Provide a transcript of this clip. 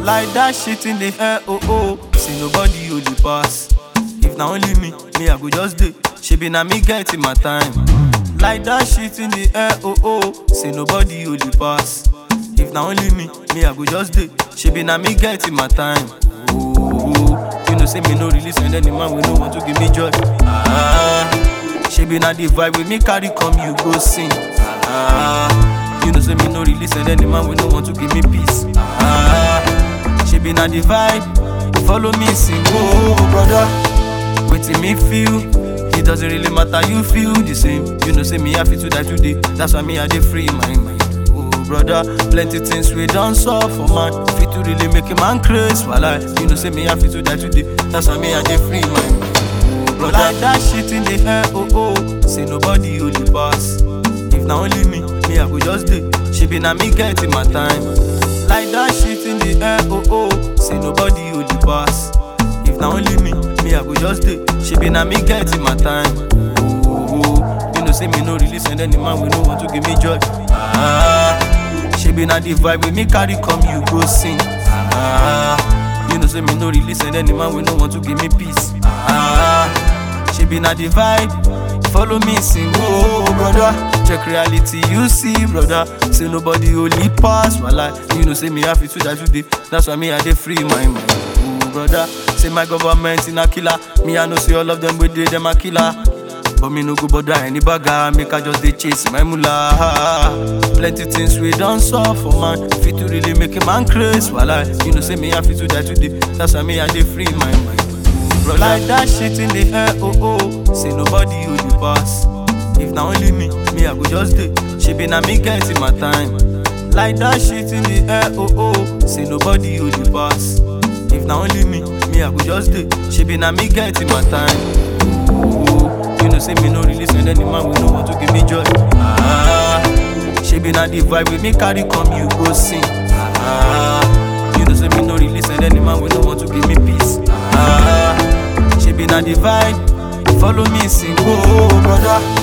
Like that shit in the air, oh oh. See nobody only pass. If na only me, me I go just dey. She be na me get in my time. Like that shit in the air, oh oh. See nobody only pass. If na only me, me I go just dey. She be na me get in my time. Oh, oh. you know say me no release and any man we no want to give me joy. Ah, she be na the vibe with me carry come you go sing. Ah, you know say me no release and any man we no want to give me peace. Ah, she be na the vibe, follow me sing. Oh, brother, wetin me feel. It doesn't really matter, you feel the same. You know, say me happy to die today. That's why me I dey free my mind. Oh, brother, plenty things we done solve for man. Fit to really make a man crazy, while You know, say me happy to die today. That's why me I dey free my mind. Oh, brother, like that shit in the air, oh oh. Say nobody only pass. If na only me, me I go just dey. She be na me get in my time. Like that shit in the air, oh oh. Say nobody only pass. If na only me, me I go just dey. She be na me get in my time. Oh, oh, you know say me no release and any man we no want to give me joy. Ah, she be na the vibe with me carry come you go sing. Ah, you know say me no release and any man we no want to give me peace. Ah, she be na the vibe. Follow me sing, oh brother. Check reality, you see, brother. Say nobody only pass my life. You know, say me happy to die today. That's why me I dey free my mind. Oh brother, say my government in a killer. Me I know say all of them we dey them a killer. But me no go bother any bagger, make I just dey chase my mullah. Plenty things we done solve for man. Fit to really make a man crazy, while you know say me happy to die today. That's why me I dey free my mind. Bro, like that shit in the air, oh oh. Say nobody only pass. If na only me, me I go just dey. She be na me get in my time. Like that shit in the air, oh oh. Say nobody only pass. If na only me, me I go just dey. She be na me get in my time. Oh, oh. you know say me no release and any man we no want to give me joy. Ah, she be na the vibe with me carry come you go sing. Ah, you know say me no release and any man we no want to give me peace. Ah, she be na the vibe, follow me sing, oh brother.